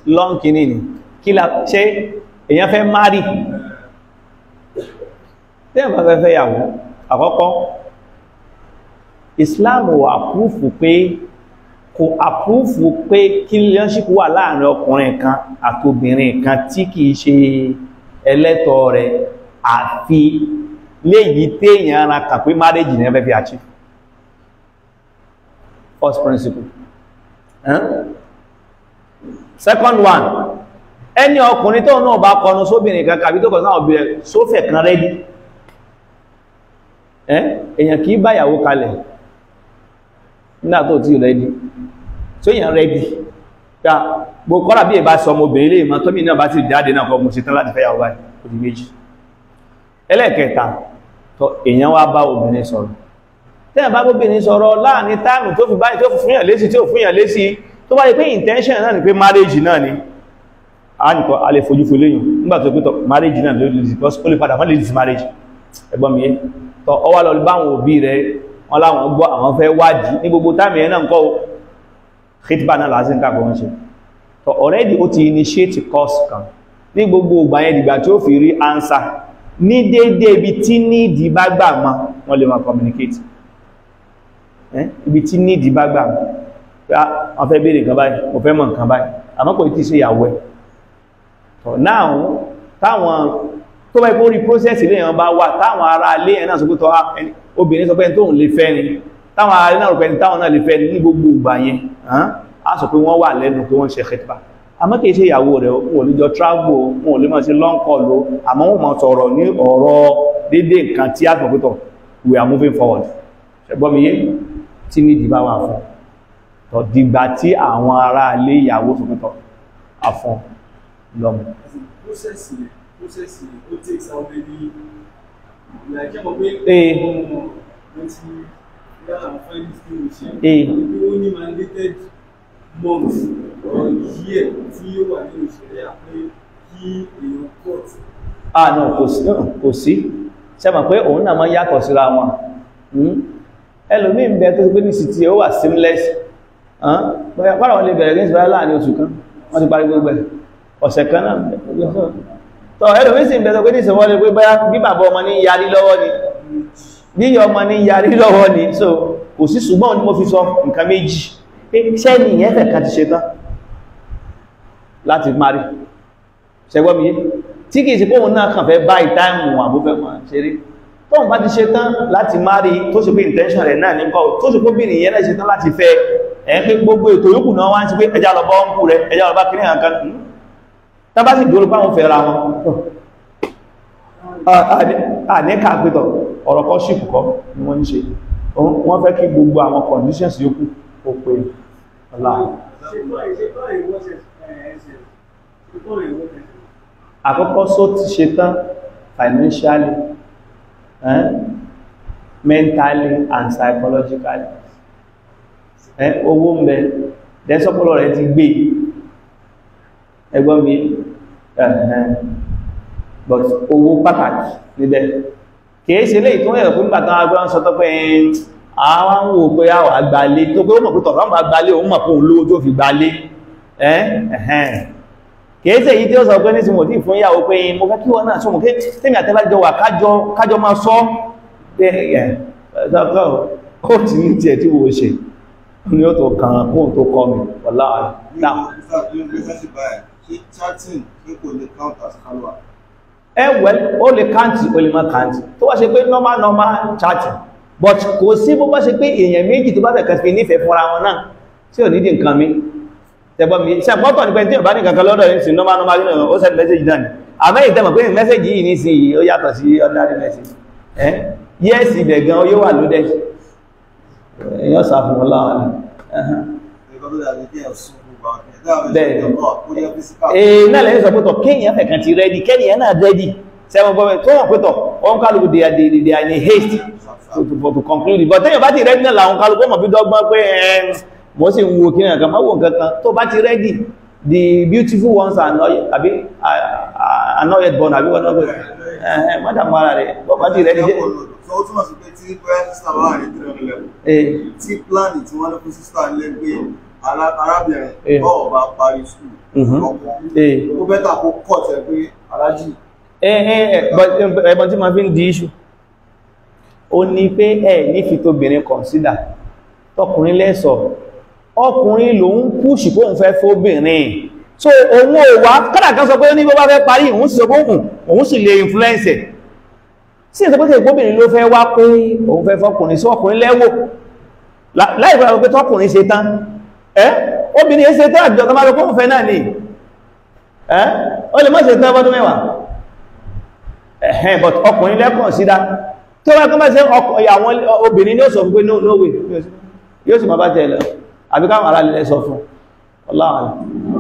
long kìíní ni kí la ṣe èyàn fẹ́ márì tí ẹ̀mà fẹ́ fẹ́ yàwó àkọ́kọ́ Islam ò àpúfù pé kò àpúfù pé kí relationship wà láàrin ọkùnrin kan àti obìnrin kan tí kìí ṣe ẹlẹ́tọ̀ rẹ̀ àfi léyìí téèyàn ara kà pé marriage ní ẹfẹ́ fi achieve first principle eh? second one ẹni ọkùnrin tó náà bá kọnu sóbìnrin kan kàbí tó kọ̀ náà obìnrin sófẹ̀ kan rẹ́dí èyàn kìí báyàwó kalẹ̀ nígbà tó tí rẹ́dí tó yàn rẹ́dí ya bó kọ́lá bí ìbá sọ ọmọbìnrin lè mọ́ tómi náà bá ti jáde náà kọ́ mú sí tán láti fẹ́yàwó báyìí ó di méjì ẹlẹ́ẹ̀kẹta tó èyàn wá bá obìnrin sọ̀rọ̀ tẹ́yàn bá obìnrin sọ̀rọ̀ láàrin táàmù tó fi báyìí tó fi fúnyàn lésì tí ó fúnyàn lésì tó bá yẹ pé intention náà ni pé marriage náà ni a nìkan a lè fojú fún léyìn nígbà tó pé tọ marriage náà lórí because ó lè padà wọ́n lè dis marriage ẹgbọ́n mi yé tọ ọwá lọ bá àwọn òbí rẹ̀ wọ́n láwọn gbọ́ àwọn fẹ́ wádìí ní gbogbo táàmì ẹ̀ náà kọ́ hitba náà lásì ń kàkọ́ wọ́n ṣe tọ already ó ti initiate course kan ní gbogbo ìgbà yẹn dìgbà tí ó fi rí answer ní déédéé ibi tí nídìí bá gbà mọ́ wọ́n lè máa communicate ibi tí nídìí bá gbà mọ́ wọ́n fẹ́ béèrè nǹkan báyìí mo fẹ́ mọ̀ nǹkan báyìí àmọ́ kò tí ṣe ìyàwó ẹ̀ tọ̀ náà táwọn tó bá ipò rí process ilé ẹ̀yàn bá wà táwọn ará ilé ẹ̀ náà sọ pé tọ́ obìnrin sọ pé tóun lè fẹ́ ni táwọn ará ilé náà rò pé táwọn náà lè fẹ́ ní gbogbo ìgbà yẹn á sọ pé wọ́n wà lẹ́nu pé wọ́n ṣe khitba àmọ́ kìí ṣe ìyàwó rẹ̀ wọn ò lè jọ travel wọn ò lè máa ṣe long call o àmọ́ wọn máa sọ̀rọ̀ ní ọ̀rọ̀ dédé nǹkan tí a sọ pé tọ̀ we are moving forward ṣẹgbọ́n mi yé tí ní ìdìbà wà fún tọ̀ dìgbà tí àwọn ará ilé ìyàwó sọ pé tọ̀ àfọn lọ́mù. Process yẹn, process yẹn, ó takes how many like ọmọ pé Ee. ọmọ mo ti yá àwọn findings tí mo ṣe Ee. bí ó ní mandated month or year tí ó wà nínú ìṣẹ̀lẹ̀ àpé kí èèyàn court ah no kò sí no, kò sí sẹ́mọ̀ pé òun náà máa yàtọ̀ síra wọn Hmm? ẹlòmí ń bẹ tó ti pé ní city ó wà seamless bóyá pàdà wọn lè bẹ̀rẹ̀ ní ìsìnkú láàrin oṣù kan wọ́n ti parí gbogbo ẹ̀ ọ̀sẹ̀ kan náà tọ́ ẹlòmí sì ń bẹ tó pé ní ìsìnkú lè pé bóyá bí bàbá ọmọ ní yarí lọ́wọ́ ni bí ìyá ọmọ ní yarí lọ́wọ́ ni so kò sí ṣùgbọ́n ni mo fi sọ nǹkan méjì pé sẹ́ni ìyẹn fẹ̀ kan ti ṣe tán láti mari ṣẹgbọ́n mi yé tí kìí sí pé òun náà kàn fẹ́ bá ìtáìmù àbúfẹ́ máa ṣeré tóun bá ti ṣe tán láti mari tó ṣe pé intention rẹ̀ náà nípa tó ṣe pé bìnrin yẹn náà ṣe tán láti fẹ́ ẹ̀ pé gbogbo ètò yòókù náà wá ń ṣe pé ẹjá lọ bá ń kú rẹ̀ ẹjá lọ bá kiri nǹkan tá bá sì dúró pé àwọn fẹ́ ra wọn àníkà pẹ́tọ̀ ọ̀rọ̀ kọ́ ṣìpù kọ́ ni wọ́n ń ṣe wọ́n fẹ́ kí gbogbo àwọn conditions yòókù ó pé ọlá ṣe báyìí ṣe báyìí wọ́n ṣe ẹ̀ẹ́sẹ̀ ṣe báyìí wọ́n ṣe àkọ́kọ́ só ti ṣe tán financially eh? mentally and psychologically eh? owó ń bẹ dẹ́sọ́pọ̀lọ́ rẹ̀ ti gbé ẹgbọ́n mi ẹ̀hẹ́n but owó pàtàkì níbẹ̀ kìí ṣe lè tó ẹ̀rọ fún ìgbàtán agbọ́n sọ tó pé àwọn wò pé àwọ̀ àgbàlé tó pé ó mọ̀ pé tọ̀rọ̀ àgbàlé òun mọ̀ pé òun lówó tó fi gbàlé ẹ̀hẹ́n kèése yìí tí ó sọ pé ní tí mo dí fún ìyàwó pé mo fẹ́ kí wọ́n náà sọ mọ̀ kí tèmi àtẹ́bájọ wà kájọ máa sọ pé ẹ̀ ó ti ní tí ẹ̀ tí wo ṣe ní ó tó kàn kó tó kọ́ mi wọ́lá náà ẹwẹ́ ó lè káǹtì ó lè má káǹtì tó wá ṣe pé normal normal chatting but kò sí bó bá ṣe pé èèyàn méjì tó bá fẹ́ kẹfì nífẹ̀ẹ́ fúnra wọn náà tí ò nídìí nǹkan mi tẹ̀gbọ́n mi ṣe àpọ́tọ̀ ní pé tí ò bá ní kankan lọ́dọ̀ ní sí normal normal nínú ó send message náà ni àmẹ́ ìtẹ́mọ̀ pé message yìí ní sí ó yàtọ̀ sí ordinary message ẹ́ yes ibẹ̀ gan yóò wà loaded èèyàn sàfún wọn láwọn ee náà lẹ́yìn sọ pẹ́tọ̀ kéèyàn fẹ̀ kan ti ready kéèyàn náà ready sẹ́wọ̀n gbọ́mẹ̀ tó wọ́n pẹ́tọ̀ wọ́n kálukú they are they are in a haste to, to, to conclude but tẹ́yàn bá ti ready náà làwọn kálukú mọ̀ bí dọ́gbọ́n pé ẹ̀ẹ́n mo sì ń wo kí ní àkà máa wò kankan tó bá ti ready the beautiful ones are not àbí are not yet born àbí wọ́n náà pẹ̀lú ẹ̀ẹ́ mọ́dàmú ara rẹ̀ bọ́ bá ti ready jẹ́ So ó túnmọ̀ sí pé tí pẹ́ sísà wà ní 300 level, tí pláàni tí wọ́n lọ fún sísà lẹ́gbẹ̀ẹ́ alá- arábìnrin Eh. tó bá parí skul Mhm. ọkùnrin Eh. ó bẹ́tà kó kọ̀ tẹ́ pé alájì ẹ̀bọ̀n tí ma fi ń di iṣu o ní pé ẹ̀ ní fi tóbìnrin kọ̀nsídà tọkùnrin lẹ́sọ̀ ọkùnrin ló ń púṣì kó ń fẹ́ fóbìnrin so òun ò wá kádàkán sọ pé ó ní bó bá fẹ́ parí òun sì sọ pé òun òun sì lè influence ẹ̀ sí ìsọ pé tí ìgbóbìnrin ló fẹ́ wá pé òun fẹ́ fọkùnrin sí ọkùnrin lẹ́wò láìpẹ́ pé tọkùnrin ṣe tán ẹ́ obìnrin ṣe tán àjọ tó máa lọ kó ń fẹ́ náà ni ẹ́ ó lè mọ́ ṣe tán bọ́dún mẹ́wàá ẹ̀hẹ́n but ọkùnrin lẹ́kùn sídá tó wá kọ́mọ́ sí àwọn obìnrin ní ó sọ fún pé no no way yóò sì máa bá tẹ̀lẹ̀ àbíkáwọn ará lè sọ fún ọláwọ̀n